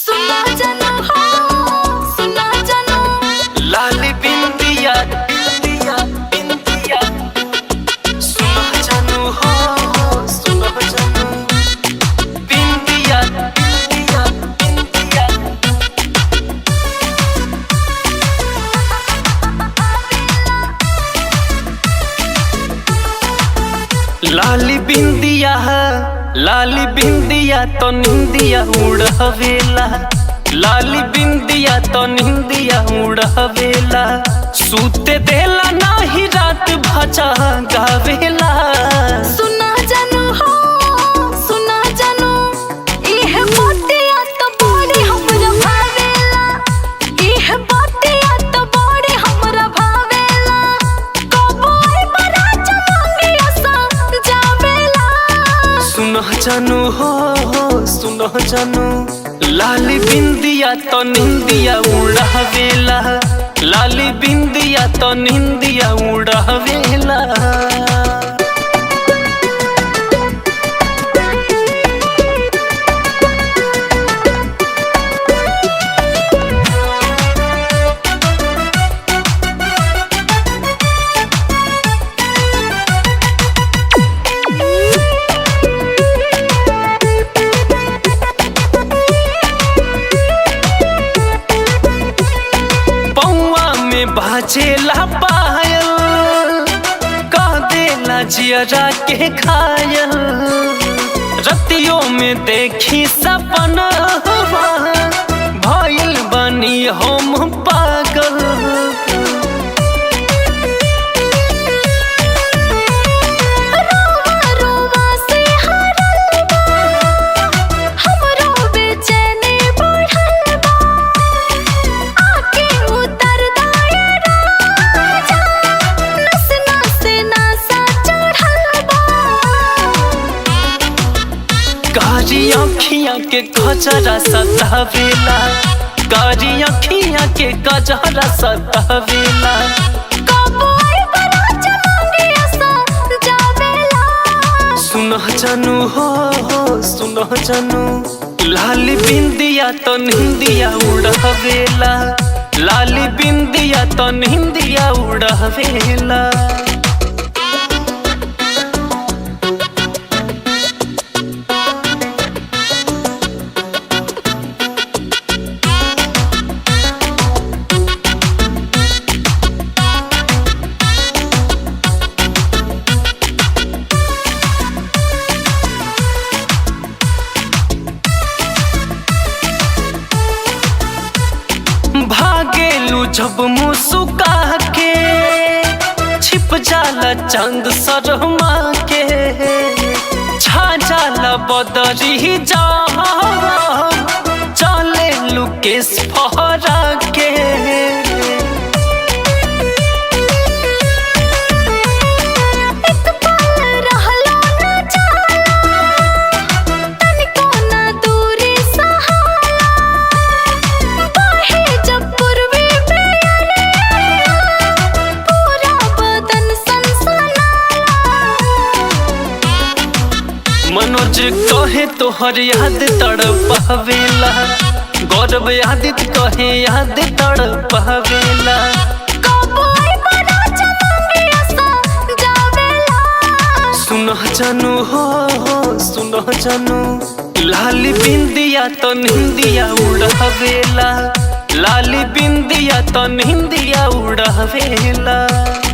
सुना जानो हो सुना जानो लाली बिंदिया बिंदिया बिंदिया सुनो जानू हो सुनो जानू बिंदिया बिंदिया बिंदिया लाली बिंदिया लाली बिंदिया तो निंदिया उड़हवेला लाली बिंदिया तो निंदिया उड़हवेला सूते देला नाही रात भजा गावेला सुना जानो हो सुना जानो इह बातिया तो बड़ी हमरा भावेला इह बातिया तो बड़ी हमरा भावेला कबो आई बरा चमंगी असा जावेला सुनो जानू हो सुनो जानू लाली बिंदिया तो निंदिया उड़हवेला लाली बिंदिया तो निंदिया उड़हवेला पौआ में बाजेला पायल कह देला जियरा के खायल रतियों में देखी सपना भइल बनी हम पागल रोवा रोवा से हरल बा हमरो बेचैनी बढ़ल बा आके उतर दाए राजा नस नस नसा चढ़ल बा कारी अखियां के कजरा सतावेला कारी अखियां के कजरा सतावेला कबो आई बरा चमंगी असा जावेला सुनो जानू हो सुनो जानू लाली बिंदिया तो निंदिया उड़ावेला लाली बिंदिया तो निंदिया उड़ावेला भागेलू जब मुस्का के छिप जाला चंद शर्मा के छा जाला बदरी जा चले लुकेश फहरा के एक पल रहलो न जाला तनिको न दूरी सहाला बाहे जब पूर्वी बेअरिया पूरा बदन सनसनाला मनोज कहे तोहर याद तड़पावेला गौरव यादित कहे याद तड़पावेला कबो आई बरा चमंगी असा जावेला सुनो जानू हो सुनो जानू लाली बिंदिया तो निंदिया उड़ावेला लाली बिंदिया तो निंदिया उड़ावेला